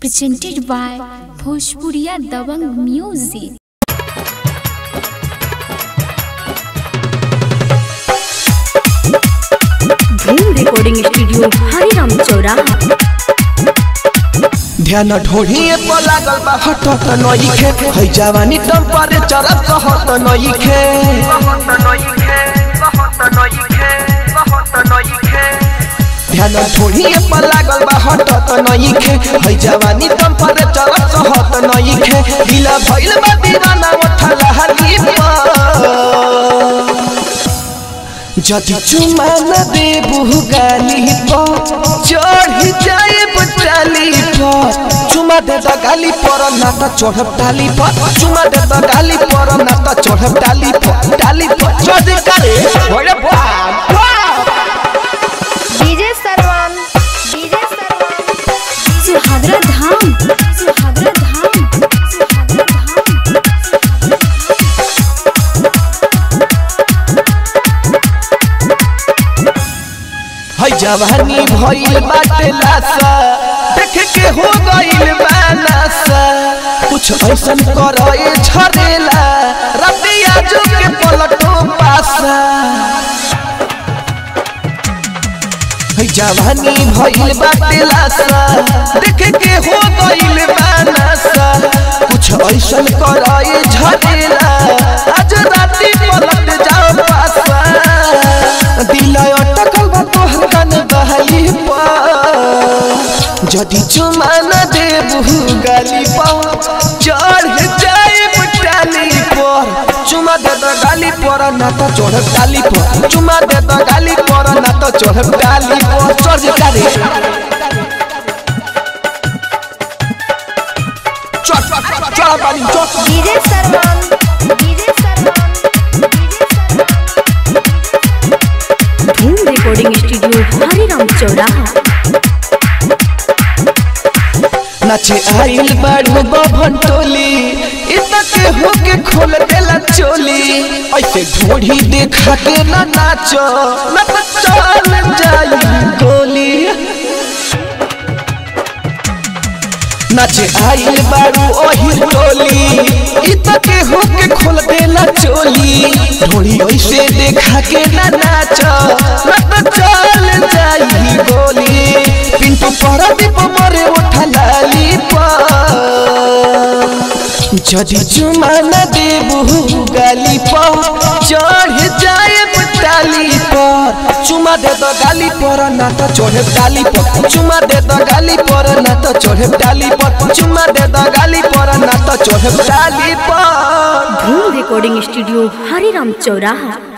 presented by Bhojpuriya Dabang Music. Dhoom recording studio Hariram चौराहा ध्यान ढोढ़िए पर लागल बा हटत नइखे है जवानी टेम्परेचर कहत नइखे ध्यान ढोढ़िए पर लागल बा हटत नइखे है जवानी टेम्परेचर कहत नइखे दिल भइल बा दीवाना उठल हरी जदि चुमा न देबू गाली पर चढ़ जाए बचाली पर चुमा दे द गाली पर ना त चढ़ब डाली पर चुमा दे द गाली पर ना त चढ़ब डाली पर डाली पर चढ़ करे ओरे बाप डीजे सरवन डीजे सरवन सुहागरा धाम सुहागरा धाम सुहागरा धाम है जवानी भइल बाटे लासा देख के हो गइल बानासा कुछ ऐसन करे झरेला रतिया जो के पलटो पासा है जवानी भइल बाटे लासा देख के हो गइल बानासा कुछ ऐसन करे झरेला आज राती पलट जाओ पासा दिल अटकल बा तोहर कान बहली पर जदि चुमा न देबू गाली पर चढ़ जाए टाली पर चुमा दे द गाली पर ना त चढ़ डाली पर चुमा दे द गाली पर ना त चढ़ डाली पर चढ़ डाली चढ़ चढ़ पानी चढ़ डीजे सरवन डीजे सरवन डीजे सरवन धूम रिकॉर्डिंग स्टूडियो हरिराम चौराहा नाचे आइल बाड़ू बभन टोली इतना के होके खोल देला चोली ऐसे ढोढ़ी देखा के ना नाचो ना तो चल जाई गोली नाचे आइल बाड़ू ओही टोली इतना के होके खोल देला चोली ढोढ़ी ऐसे देखा के ना नाचो ना तो चल जाई गोली पिंटू पर दीप मरे उठा लाली जदि चुमा न देबू गाली पर चढ़ जाए टाली पर चुमा दे दो गाली पर ना तो चढ़े डाली पर चुमा दे दो गाली पर ना तो चढ़े डाली पर चुमा दे दो गाली पर ना तो चढ़े डाली पर धूम रिकॉर्डिंग स्टूडियो हरिराम चौराहा